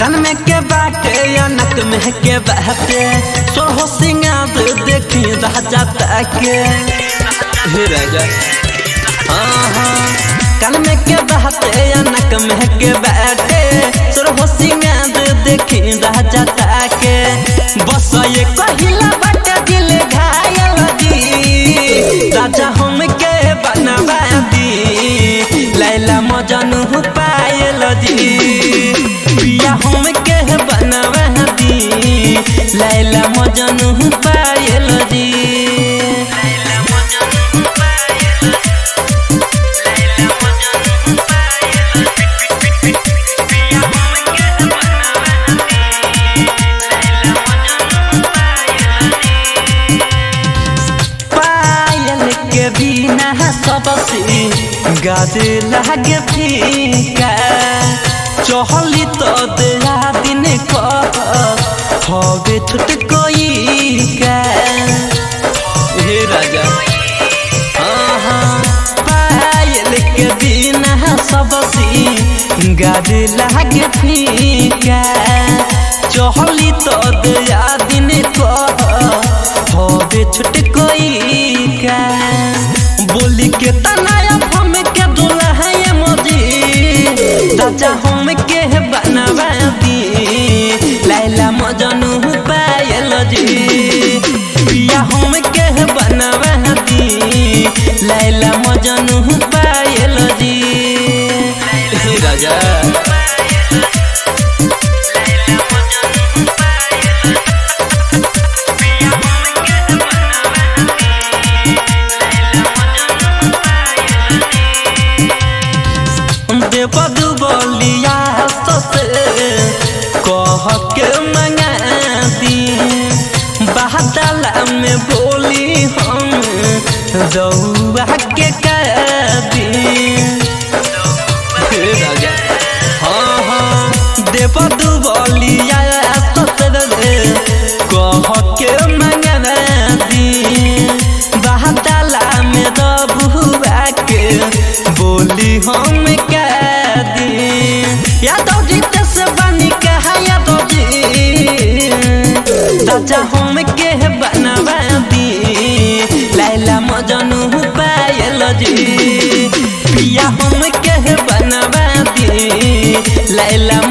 कान में के बाटे या नक में के बाटे सोहो सिंगार देखी राजा ताके हे राजा हाँ हाँ कान में के बाटे या नक में के बाटे सोहो सिंगार देखी राजा ताके बस ये कहिला बाटे दिल घायल दी राजा हम के बनवा दी लैला मजनू पायल दी पिया हम के बनवा दी लैला मजनू पायल दी पायल के बिना सबसे गादे लागे फीका चहली तो दया दिन कह हवे छुट कोई का हे राजा हाँ हाँ पायल के बिना सबसे गादे लागे फीका चहली तो दया दिन कह हवे छुट कोई का बोली के तनाया हम के दुल्हा ये मोदी राजा हम के बनवा दी लैला मजनू पायल जी पिया हम के बनवा दी लैला मजनू पायल जी हे राजा देवदू बोलिया ससे कह के मंगा दी बादला में बोली हम रउआ के कर दी हे राजा हाँ हाँ देवदू बोलिया ससे कह के मंगा दी बादला में रबुआ के बोली हम कह दी यादव जी से बनी कहा यादव जी राजा हम के बनवा दी लैला मजनू पायल जी पिया हम के बनवा दी लैला